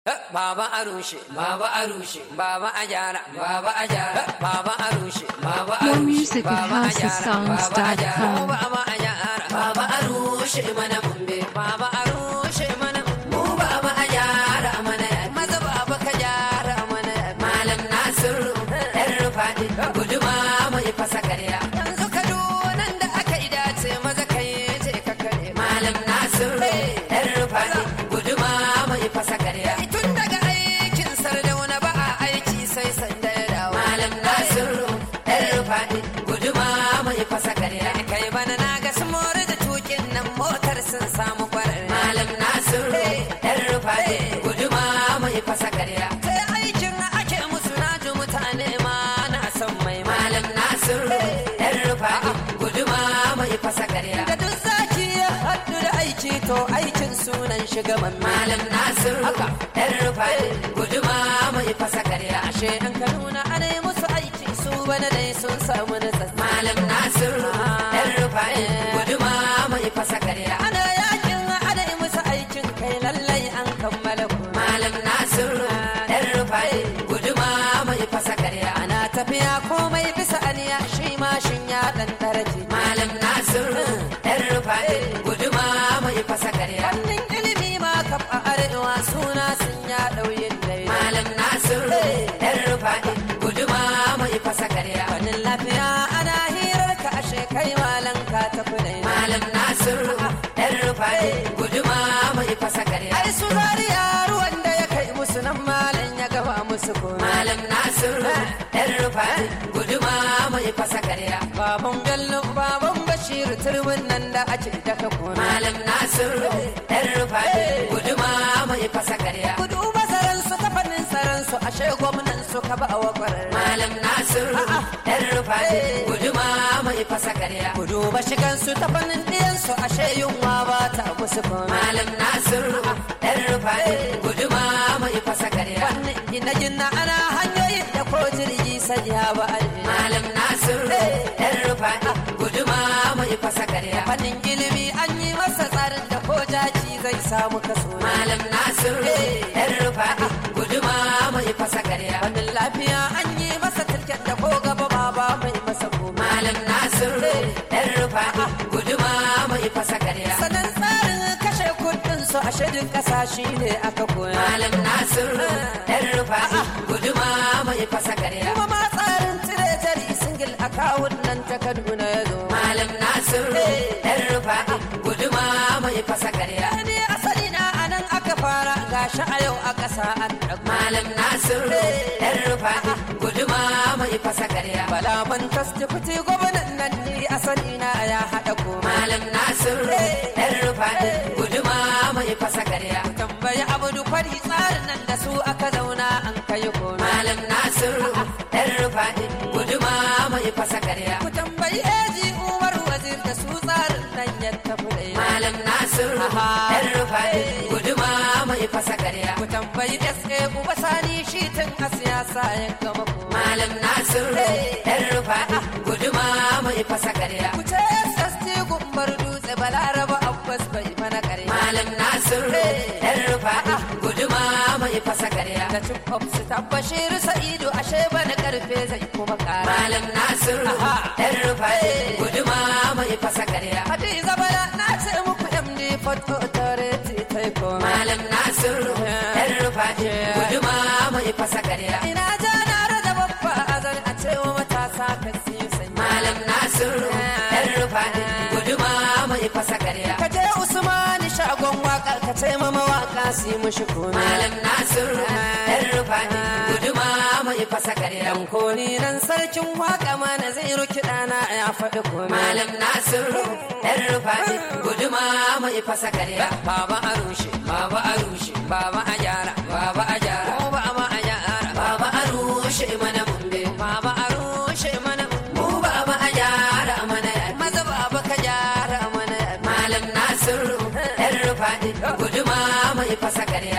Baba a rushe, baba a rushe, baba a gyara, baba a gyara, baba a rushe, baba a More rushe, music at baba a gyara, baba a gyara, housesongs.com. baba a gyara, baba a rushe mana mumbe, baba a rushe mana mu baba a gyara mana maza baba ka gyara mana malam Nasiru ɗan rufaɗi guduma mai fasa karya yanzu Kaduna da aka yi dace maza kai je ka kare malam Nasiru ɗan rufaɗi guduma mai fasa karya tun daga aikin sardauna ba a aiki sai sanda ya dawo malam Nasiru ɗan rufaɗi guduma mai fasa karya kai bana na ga su more da tukin nan motar sun samu kwarar malam Nasiru ɗan rufaɗi guduma mai fasa karya sai aikin ake musu na ji mutane ma na san mai malam Nasiru ɗan rufaɗi guduma mai fasa karya da duk zaki ya haɗu da aiki to aikin sunan shugaban malam Nasiru haka ɗan rufaɗi guduma mai fasa karya ashe an ka nuna ana yi musu aiki su bana dai sun samu da malam Nasiru ɗan rufaɗi guduma mai fasa karya ana yakin ana yi musu aikin kai lallai an kammala ku malam Nasiru ɗan rufaɗi guduma mai fasa karya ana tafiya komai bisa aniya shi mashin ya ɗan daraji malam Nasiru ɗan rufaɗi guduma mai fasa karya wannan ilimi ma kaf a arewa suna sun ya ɗauyin dai malam Nasiru ɗan rufaɗi guduma mai fasa karya wannan lafiya ana hirar ka ashe kai malam ka tafi dai malam Nasiru ɗan rufaɗi guduma mai fasa karya ai su zariya ruwan da ya kai musu nan malam ya gaba musu ko malam Nasiru ɗan rufaɗi guduma mai fasa karya baban gallo baban bashir turbin nan da ake daka ko malam Nasiru ɗan rufaɗi guduma mai fasa karya gudu masaran su ta fannin tsaron su ashe gwamnan su ka ba wa kwarar malam Nasiru ɗan rufaɗi guduma mai fasa karya gudu ba shigan su ta fannin ɗiyan su ashe yunwa ba ta musu ko malam Nasiru ɗan rufaɗi guduma mai fasa karya wannan gina gina ana hanyoyin da ko jirgi sai ya ba malam Nasiru ɗan rufaɗi guduma mai fasa karya fannin ilimi an yi masa tsarin da ko jaki zai samu kaso malam Nasiru ɗan rufaɗi guduma mai fasa karya fannin lafiya an yi masa tilken da ko gaba ma ba mai masa ko malam Nasiru ɗan rufaɗi guduma mai fasa karya sanan tsarin kashe kuɗin su a shidin ƙasa shi ne aka koya malam Nasiru ɗan rufaɗi guduma mai fasa karya kuma ma tsarin cire jari singil akawun nan ta Kaduna ya zo malam Nasiru ɗan rufaɗi guduma mai fasa karya ne asali na anan aka fara gashi a yau a ƙasa an ɗago malam Nasiru ɗan rufaɗi guduma mai fasa karya bala ban tasdifiti gwamnan nan ne asali na ya haɗa ko malam Nasiru ɗan rufaɗi guduma mai fasa karya tambayi abudu fari tsarin nan da su aka zauna an kai ko malam Nasiru ɗan rufaɗi guduma mai fasa karya ku tambayi eji umar wazir da su tsarin nan ya tafi da malam Nasiru ɗan rufaɗi guduma mai fasa karya ku tambayi SA uba sani shi tun a siyasa ya gama ko malam Nasiru ɗan rufaɗi guduma mai fasa karya ku ce SST gumbar dutse balaraba abbas bai mana karya malam Nasiru ɗan rufaɗi guduma mai fasa karya da cin su tabbashir sa'idu ashe bana karfe zai kuma kara malam Nasiru ɗan rufaɗi guduma mai fasa karya hadiza bala na ce muku MD Photo Authority tai ko malam Nasiru ɗan rufaɗi guduma mai fasa karya ina jana da babba azan a ce wa matasa ka siyu sai malam Nasiru ɗan rufaɗi guduma mai fasa karya ka je Usmani shagon waka ka ce ma mawaka su yi mushi ko malam Nasiru ɗan rufaɗi guduma mai fasa karya dan koni nan sarkin waka mana zai ruki dana ya faɗi ko malam Nasiru ɗan rufaɗi guduma mai fasa karya baba a rushe baba a rushe baba a gyara baba a gyara ko baba a gyara baba a rushe mana mumbe baba a rushe mana mu baba a gyara mana maza baba ka gyara mana malam Nasiru ɗan rufaɗi guduma mai fasa karya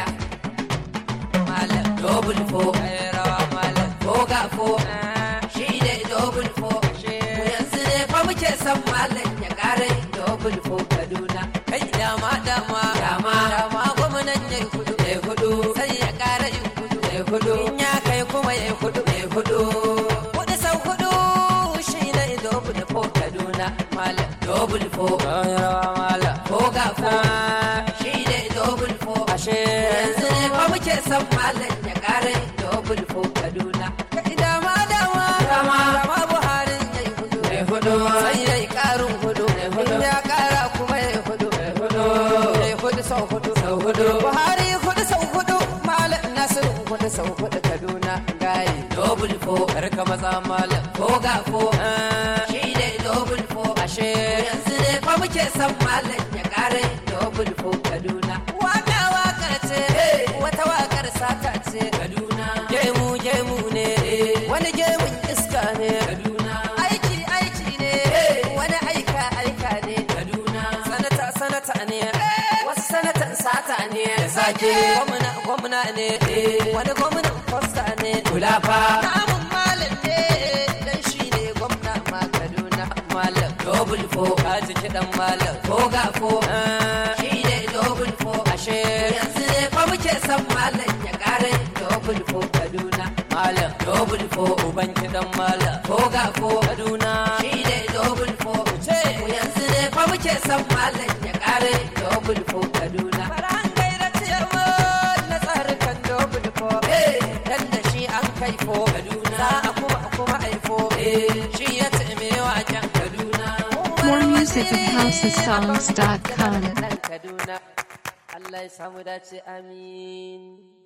malam double fo rawa malam ko ga fo shi ne double fo mu yanzu ne fa muke son malam ya ƙara yin double fo Kaduna kai dama dama dama dama gwamnan ya hudu ya hudu sai ya muke son malam ya kare double fo kaduna kai dama dama dama dama buharin yayi hudu yayi hudu sai yayi karin hudu yayi hudu ya kara kuma yayi hudu yayi hudu yayi hudu sau hudu sau hudu buhari hudu sau hudu malam nasiru hudu sau hudu kaduna gaye double fo karka maza malam ko ga fo shi ne double fo ashe yanzu ne fa muke son malam ya kare double fo kaduna waka wakar ce wata wakar sata ce kaduna gemu gemu ne wani gemun iska ne kaduna aiki aiki ne wani aika aika ne kaduna sanata sanata ne wasu sanatan sata ne sake gwamna gwamna ne wani gwamnan fosta ne kulafa namun malam ne dan shi ne gwamna ma kaduna malam double fo a jiki dan malam ko ga fo shi ne double fo ashe yanzu ne fa muke son malam ya kare double fo kaduna malam double fo uban kidan malam ko ga fo kaduna shi ne double fo ce yanzu ne fa muke son malam ya kare double fo kaduna faran gaira ciyarwa na tsarukan double fo dan da shi an kai fo kaduna za a kuma kuma aifo shi ya taime waken kaduna More music at housesongs.com. Kaduna Allah ya samu dace amin